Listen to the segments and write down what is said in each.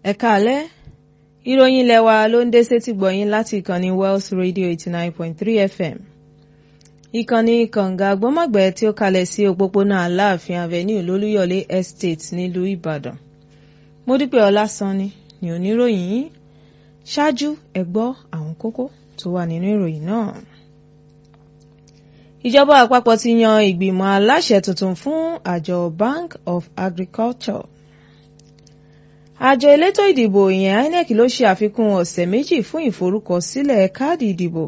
ẹ káalẹ́ ìròyìn ilé wa ló ń dé sétí gbọ̀yìn láti ìkànnì Wells Radio eighty nine point three FM ìkànnì kànga gbọ́mọ̀gbẹ́ tí ó kalẹ̀ sí òpópónà Aláàfin Avenue lólúyọ̀lé Estate nílùú Ìbàdàn Módúpẹ́ Ọlásànni ni oníròyìn yìí ṣáájú ẹ gbọ́ àwọn kókó tó wà nínú ìròyìn náà. Ìjọba àpapọ̀ ti yan ìgbìmọ̀ aláṣẹ tuntun fún àjọ Bank of Agriculture. Àjọ elétò ìdìbò ìyẹn INEC ló ṣe àfikún ọ̀sẹ̀ méjì fún ìforúkọsílẹ̀ káàdì ìdìbò.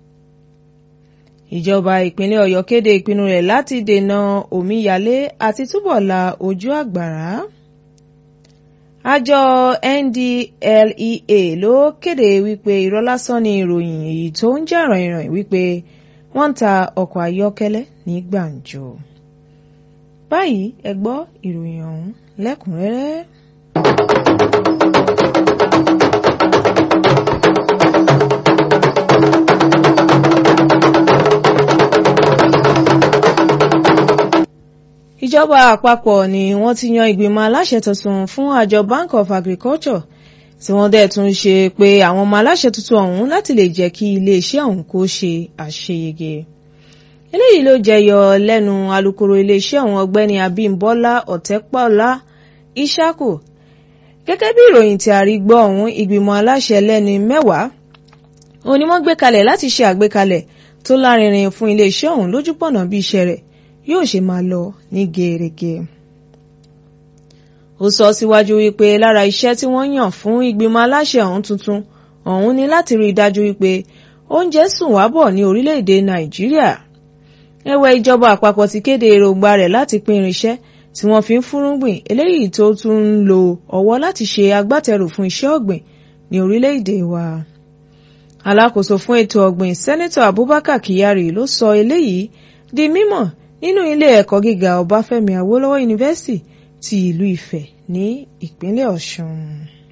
Ìjọba ìpínlẹ̀ Ọ̀yọ́ kéde ìpinnu rẹ̀ láti dènà omíyalé àti túbọ̀ la ojú àgbàrá. Àjọ NDLEA ló kéde wípé irọ́ lásán ni ìròyìn èyí tó ń jà ràìnràìn wípé wọ́n ń ta ọkọ̀ ayọ́kẹ́lẹ́ ní gbàǹjo. Báyìí ẹ gbọ́ ìròyìn ọ̀hún lẹ́kùnrẹ́rẹ́. Ìjọba àpapọ̀ ni wọ́n ti yan ìgbìmọ̀ aláṣẹ tuntun fún àjọ Bank of Agriculture tí wọ́n dẹ̀ tún ṣe pé àwọn ọmọ aláṣẹ tuntun ọ̀hún láti lè jẹ́ kí iléeṣẹ́ ọ̀hún kó ṣe àṣeyege. eléyìí ló jẹyọ lẹ́nu alukoro iléeṣẹ́ ọ̀hún ọ̀gbẹ́ni Abímbọ́lá Ọ̀tẹ́pọ̀lá Ìṣàkò gẹ́gẹ́ bí ìròyìn tí a rí gbọ́ ọ̀hún ìgbìmọ̀ aláṣẹ lẹ́ni mẹ́wàá òun ni wọ́n gbé kalẹ̀ láti ṣe àgbékalẹ̀ tó lárinrin fún iléeṣẹ́ ọ̀hún lójúpọ̀nà bí iṣẹ́ rẹ̀ yóò ṣe máa lọ ní gẹ́rẹ́gẹ́ ó sọ síwájú wípé lára iṣẹ́ tí wọ́n yàn fún ìgbìmọ̀ aláṣẹ ọ̀hún tuntun ọ̀hún ni láti rí i dájú wípé oúnjẹ sùn wá bọ̀ ní orílẹ̀-èdè nàìjíríà ẹ̀wẹ̀ ìjọba àpapọ̀ ti kéde èròǹgbà rẹ̀ láti pín irinṣẹ́ tí wọ́n fi ń fúrúgbìn eléyìí tó tún ń lo ọwọ́ láti ṣe agbátẹrù fún iṣẹ́ ọ̀gbìn ní orílẹ̀-èdè wa alákòóso fún ètò ọ̀gbìn sẹ́nẹ́tọ̀ abubakar kyari ló sọ eléyìí di mímọ̀ nínú ilé ẹ̀kọ́ gíga ọbáfẹ́mi awólọ́wọ̀ yunifásitì ti ìlú Ifẹ̀ ní ìpínlẹ̀ Ọ̀ṣun.